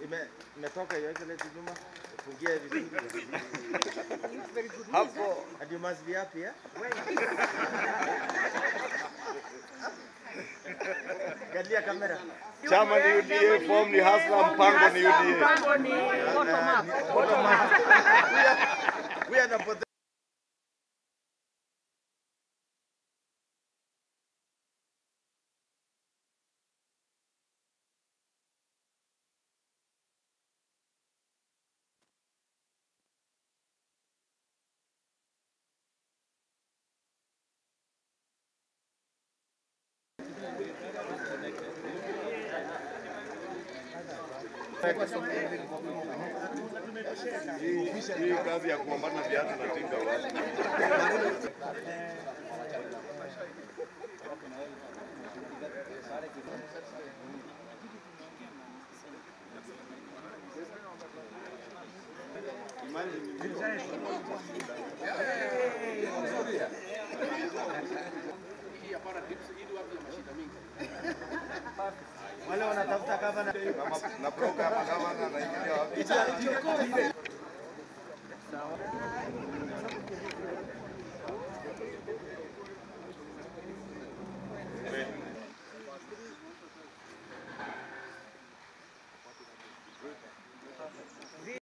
ime- imetoka hiyo excellency Juma, fungie vizuri. Hapo And you must be happy, eh? Galia kamera. chama ni UDA, form ni Hasla, mpango ni UDA. Mpango ni bottom up. Bottom up. We are the pot- Hii hii kazi ya kupambana na viatu na tinga wapi? wale wanatafuta gavana. Kama na program kama na naingia wapi?